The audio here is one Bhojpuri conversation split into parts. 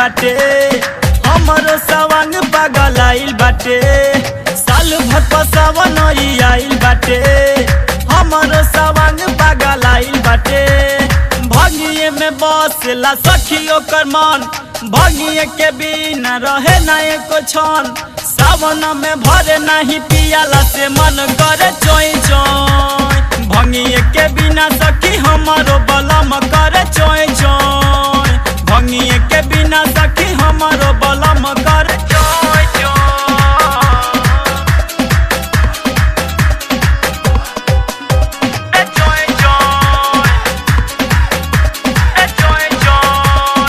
बाटे हमरो सवांग पागल आइल बाटे साल भर पसावन आइल बाटे हमरो सवांग पागल आइल बाटे भगिए में बसला सखी ओकर मन भगिए के बिना रहे ना एको छन सावन में भरे नहीं पियाला से मन करे चोई चोई भंगिए के बिना सखी हमारो बलम करे चोई चोई भंगिए के बिना सखी हमारो बलम करे चोई चोई ए चोई चोई ए चोई चोई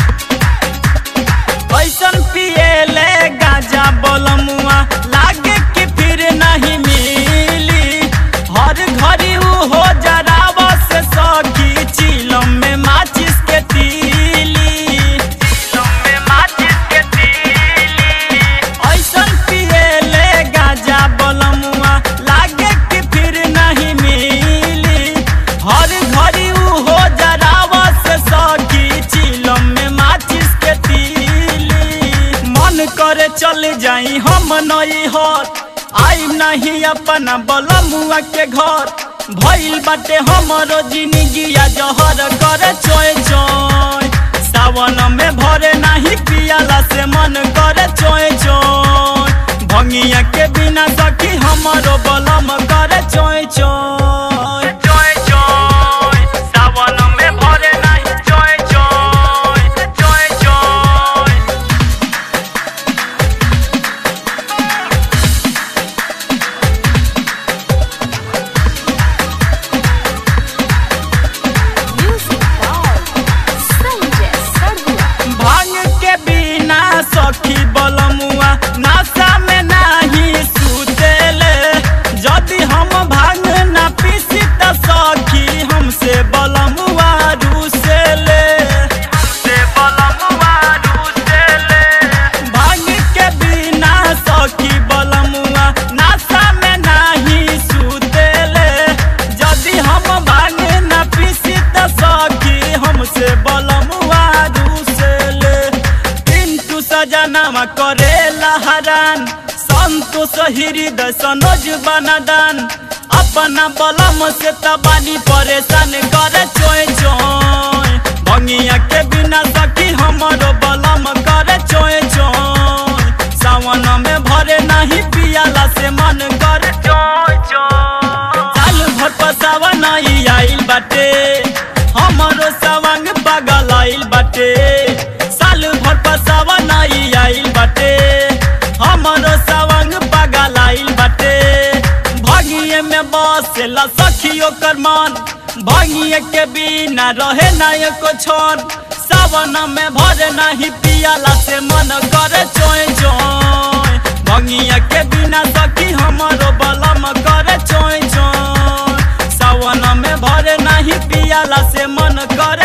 ऐसन पिएले गाजा बलमुआ लागे कि फिर नहीं मिली हर घड़ी उ हो जराव से सखी चिलम में माचिस के तीली चिलम में माचिस के तीली ऐसन पिएले गाजा बलमुआ लागे कि फिर नहीं मिली हर घड़ी उ हो जराव से सखी चिलम में माचिस के तीली मन करे चल जाई हम नई हर आई नहीं अपना बलमुआ के घर भइल बाटे हमरो जिंदगिया जहर करे चोय चोय सावन में भरे नहीं पियाला से मन करे चोय चोय भंगिया के बिना सखी हमरो बलम करे चोय चोय चोय चोय सावन में भरे नहीं चोय चोय चोय चोय Music by Sanjay Sarua. भांग के बिना सखी बलमुआ नासा में नाही सुतेले यदि हम भांग ना पीसी त सखी हमसे बलमुआ रूसेले हमसे बलमुआ रूसेले भांग के बिना सखी बलमुआ नासा में नाही सुतेले यदि हम भांग ना पीसी त सखी हमसे बलमुआ रूसेले पिंटू सजनामा करेला हरान संतोष हृदय सनोज बनादान अपना बलम से तबानी परेशान करे चोय चोय भंगिया के बिना सखी हमारो बलम करे चोय चोय सावन में भरे नहीं पियाला से मन करे चोय चोय साल भर पसावन आइल बाटे हमरो सवांग पागल आइल बाटे साल भर पसावन आइल बाटे हमरो सवांग पागल आइल बाटे भगिए में बसेला सखी ओकर मन भगिए के बिना रहे ना एको छन सावन में भरे नहीं पियाला से मन करे चोय चोय भंगिया के बिना सखी हमरो बलम करे चोय चोय सावन में भरे नहीं पियाला से मन करे